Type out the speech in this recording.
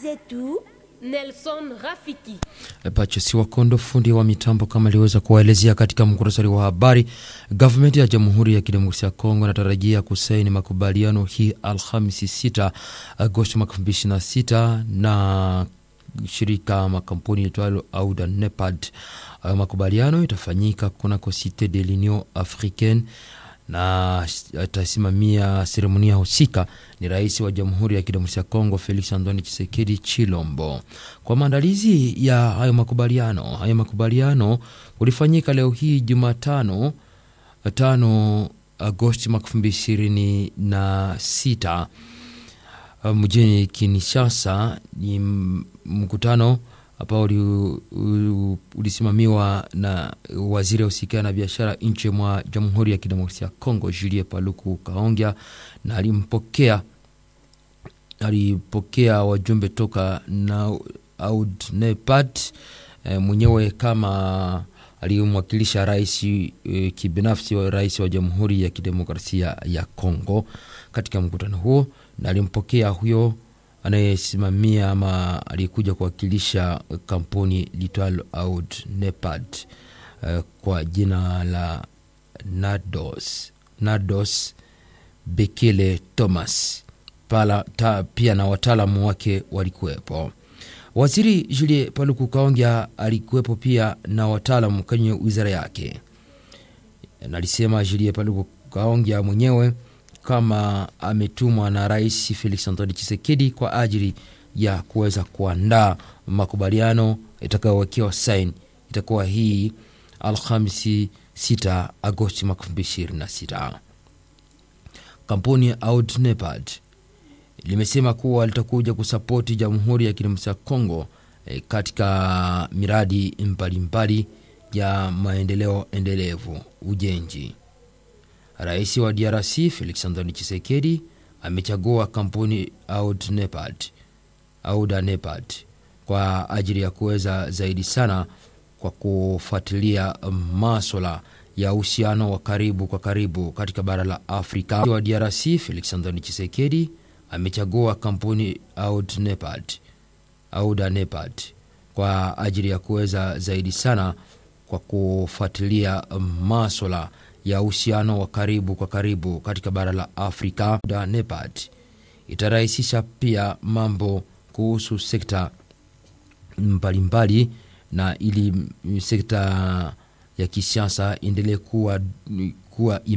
zetu Nelson Rafiki. Pachesi Wakondo, fundi wa mitambo, kama aliweza kuwaelezea katika muktasari wa habari. Gavumenti ya Jamhuri ya Kidemokrasia ya Kongo inatarajia kusaini makubaliano hii Alhamisi 6 Agosti mwaka 2026 na shirika makampuni itwalo Auda Nepad. Hayo makubaliano itafanyika kunako Cite de l'Union Africaine na atasimamia seremonia husika ni rais wa Jamhuri ya Kidemokrasia ya Kongo Felix Antoine Tshisekedi Chilombo. Kwa maandalizi ya hayo makubaliano, hayo makubaliano ulifanyika leo hii Jumatano tano Agosti mwaka elfu mbili ishirini na sita mjini Kinshasa. Ni mkutano ambao ulisimamiwa na waziri wa usikia na biashara nchi mwa Jamhuri ya Kidemokrasia ya Kongo Julie Paluku Kaongea, na alimpokea alipokea wajumbe toka na Aud Nepad e, mwenyewe kama alimwakilisha rais e, kibinafsi wa rais wa Jamhuri ya Kidemokrasia ya Kongo katika mkutano huo, na alimpokea huyo anayesimamia ama aliyekuja kuwakilisha kampuni litwalo Aud Nepad uh, kwa jina la Nados, Nados Bekele Thomas Pala, ta, pia na wataalamu wake walikuwepo. Waziri Julie Paluku Kaongea alikuwepo pia na wataalamu kwenye wizara yake, na alisema Julie Paluku Kaongea mwenyewe kama ametumwa na Rais Felix Antoine Tshisekedi kwa ajili ya kuweza kuandaa makubaliano itakayowekewa saini. Itakuwa hii Alhamisi 6 Agosti mwaka 2026. Kampuni ya Aud Nepad limesema kuwa litakuja kusapoti Jamhuri ya Kidemokrasia ya Kongo e, katika miradi mbalimbali ya maendeleo endelevu ujenzi. Rais wa DRC Felix Antoine Tshisekedi amechagua kampuni Aud Nepad, Auda Nepad kwa ajili ya kuweza zaidi sana kwa kufuatilia maswala ya uhusiano wa karibu kwa karibu katika bara la Afrika. Wa DRC Felix Antoine Tshisekedi amechagua kampuni Aud Nepad, Auda Nepad kwa ajili ya kuweza zaidi sana kwa kufuatilia maswala ya uhusiano wa karibu kwa karibu katika bara la Afrika. Da Nepad itarahisisha pia mambo kuhusu sekta mbalimbali, na ili sekta ya kisiasa endelee kuwa, kuwa